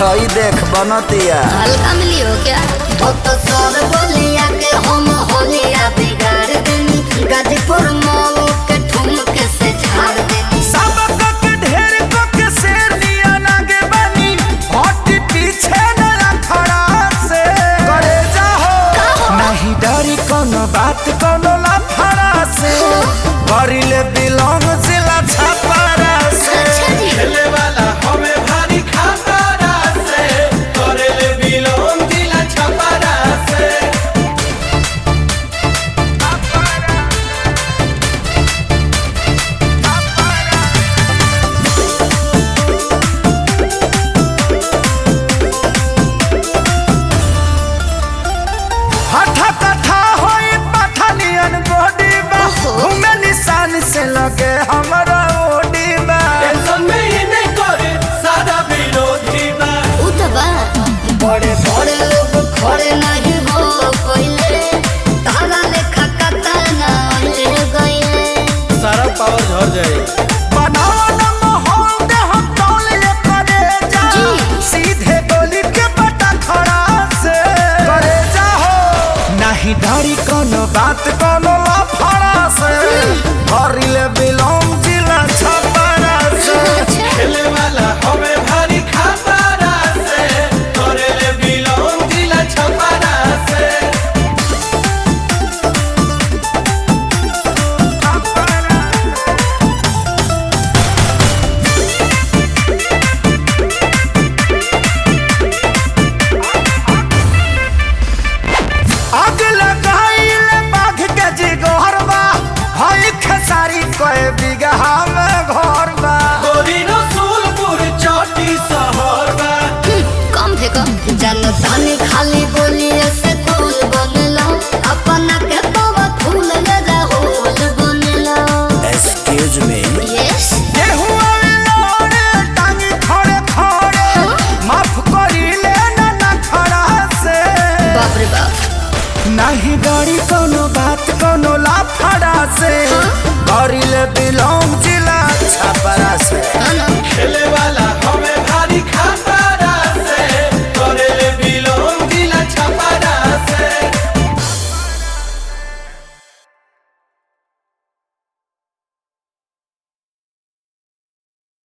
हई देख बनतिया हल्का मिली हो क्या तो तो सर बोलिया के हम होलिया बिगाड़ देनी गाजीपुर मऊ के ठुमक से झाड़ देनी सबक के ढेर को के शेर लिया लागे बनी हट पीछे न खड़ा से करे जाहो नहीं डरी कोनो बात कोनो लफड़ा से करिले बिलोंग जिला छपरा से अच्छा जी खेले वाला हमें भारी खतरा से करेले बिलोन दिला छपरा से हठा कथा होई पठानियन बॉडी बा ओहो। घूमे निशान से लगे हमरा ओडी बा टेंशन में ही नहीं करे सादा विरोधी बा उतबा बड़े बड़े लोग खड़े नहीं हो कोइले तारा लेखा कतना ले गइले सारा पावर झड़ जाए बनावा न माहौल दे हम टोल ले करे जा जी। सीधे गोली के बटा खड़ा से करे जा हो नहीं डरी कोनो बात कोनो